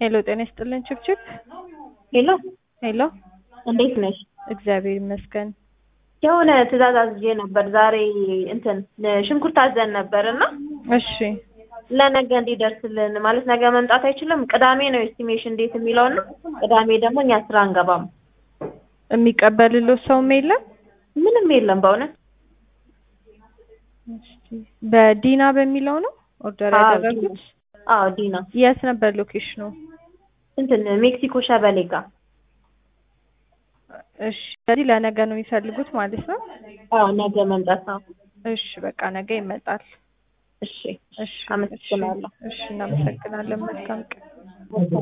ሄሎ ጤና ይስጥልን ችብችብ ሄሎ ሄሎ እንዴት ነሽ? እግዚአብሔር ይመስገን የሆነ ትዕዛዝ አዝዤ ነበር ዛሬ እንትን ሽንኩርት አዘን ነበር እና እሺ ለነገ እንዲደርስልን ማለት ነገ መምጣት አይችልም። ቅዳሜ ነው ኤስቲሜሽን እንዴት የሚለው እና ቅዳሜ ደግሞ እኛ ስራ አንገባም። የሚቀበልልዎ ሰውም የለም ምንም የለም በእውነት በዲና በሚለው ነው ኦርደር አዎ፣ ያደረጉት አዎ ዲና የት ነበር ሎኬሽኑ እንትን ሜክሲኮ ሸበሌ ጋር እሺ ስለዚህ ለነገ ነው የሚፈልጉት ማለት ነው አዎ ነገ መምጣት ነው። እሺ በቃ ነገ ይመጣል እሺ እሺ አመሰግናለሁ። እሺ እናመሰግናለን መልካም ቀን